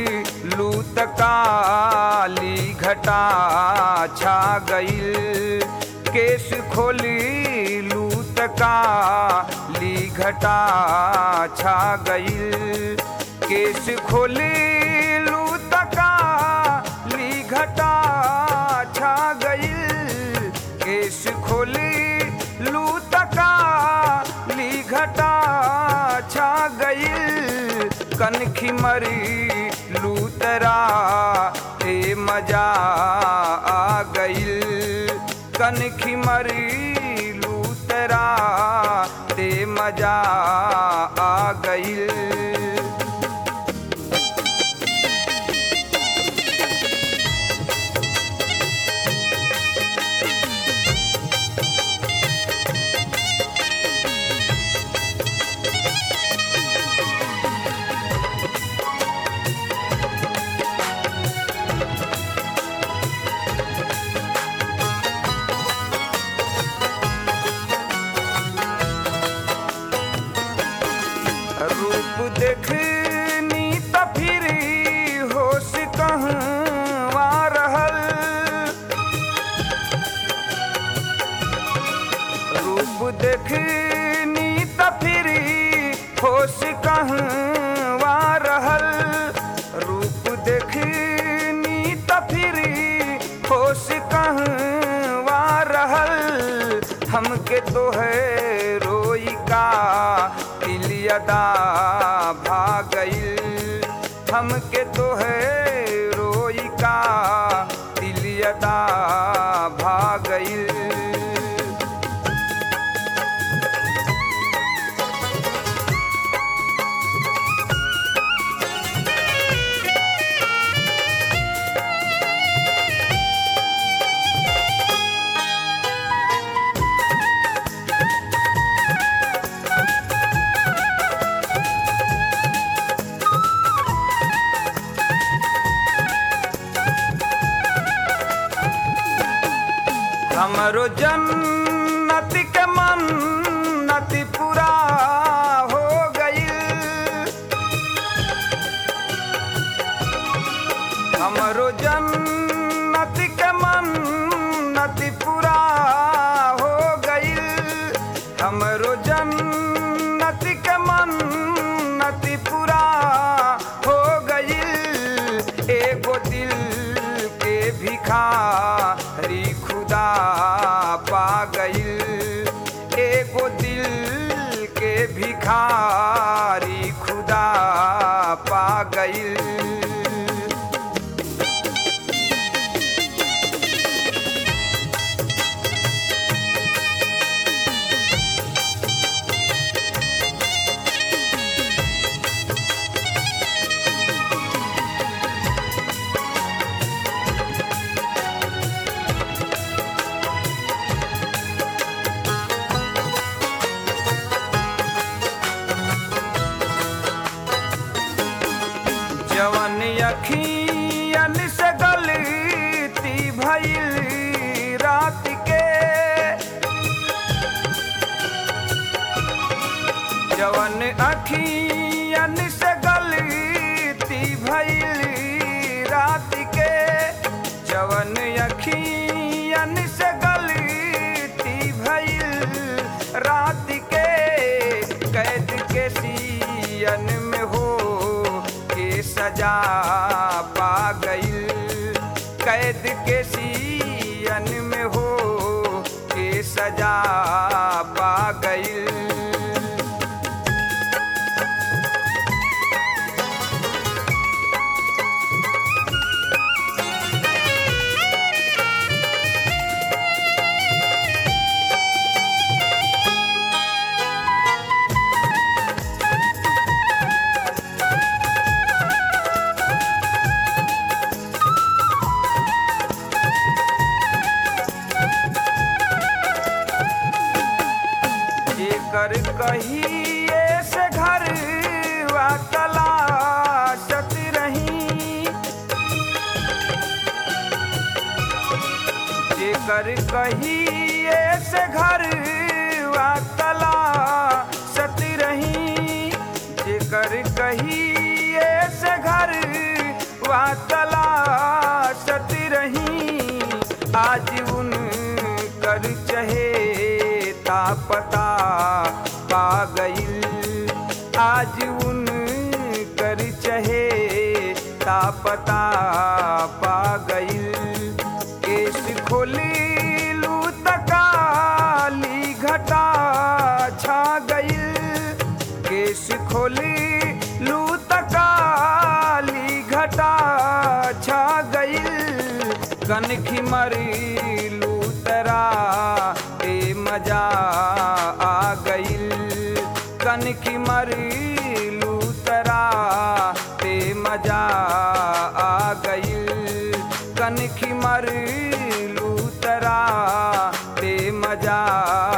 लूत काली घटा छा गईल केस खोली लूत काली घटा छा गईल केस खोली लूत काली घटा छा गईल केस खोली लूत काली घटा छा गईल कनखी मरी लूतरा ए मजा आ गईल कनखी मरी लूतरा ते मजा आ गईल रूप देखनी त फिर होश कहवा रहल रूप देखनी त फिर होश कहवा रहल रूप देखनी त फिर होश कहवा रहल हमके तो है रोई का तिलियदा भागईल हमके तो है रोई का तिलियदा भागईल हमरो जन्नत के मन्नत पूरा हो गईल हमरो जन्नत के मन्नत पूरा हो गईल हमरो जन्नत के मन्नत पूरा हो गईल एगो दिल के भिखारी खुदा पा गईल एगो दिल के भिखारी खुदा पा गईल जवन अखियन से गलती भइल रात के जवन अखियन से गलती भइल रात के जवन अखियन से गलती भइल रात के कैद के सियन में हो के सजा पा गईल कैद के सियन में हो के सजा पा गईल जेकर कहिए से घर वा तलाशत रही जेकर कहिए से घर वा तलाशत रही जेकर कहिए से घर आज उन कर चहे तापता पा गईल केस खोली लू तकाली घटा छा गईल केस खोली लू तकाली घटा छा गईल कनखी मरी लू तरा ए मजा आ गईल कनखी मरी लू तरा ते मजा आ गईल कनखी मरी लू तरा ते मजा